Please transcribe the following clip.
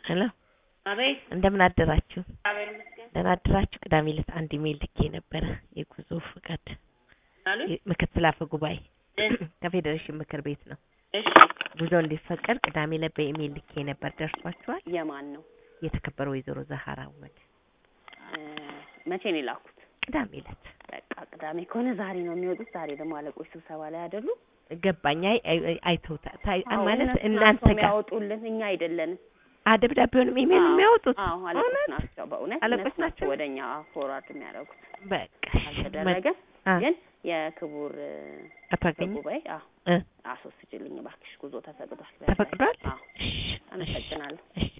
ሄሎ አቤት እንደምን አደራችሁ? እግዚአብሔር ይመስገን ደህና አደራችሁ? ቅዳሜ ዕለት አንድ ኢሜል ልኬ ነበረ የጉዞ ፍቃድ አሉ ምክትል አፈ ጉባኤ ከፌዴሬሽን ምክር ቤት ነው እሺ ጉዞ እንዲፈቀድ ቅዳሜ ዕለት በኢሜል ልኬ ነበር። ደርሷችኋል? የማን ነው የተከበረው ወይዘሮ ዛሃራ አወል እ መቼ ነው የላኩት ቅዳሜ ዕለት በቃ ቅዳሜ ከሆነ ዛሬ ነው የሚወጡት ዛሬ ደግሞ አለቆች ስብሰባ ላይ አይደሉ ገባኝ። አይ አይ- አይተውታል ታይ- አዎ፣ ማለት እነሱ እናንተ ናቸው ጋር የሚያወጡልን እኛ አይደለንም አ ደብዳቤውንም ኢሜል አዎ፣ የሚያወጡት አዎ አለቆች እውነት? ናቸው በእውነት አለቆች እነሱ ናቸው ናቸው? ወደኛ ፎርዋርድ የሚያደርጉት በቃ አልተደረገ አ ግን የክቡር እ፣ አቶ አገኘ ጉባኤ አዎ እ አስወስጅልኝ እባክሽ ጉዞ ተፈቅዷል ተፈቅዷል? አዎ እሺ፣ አመሰግናለሁ እሺ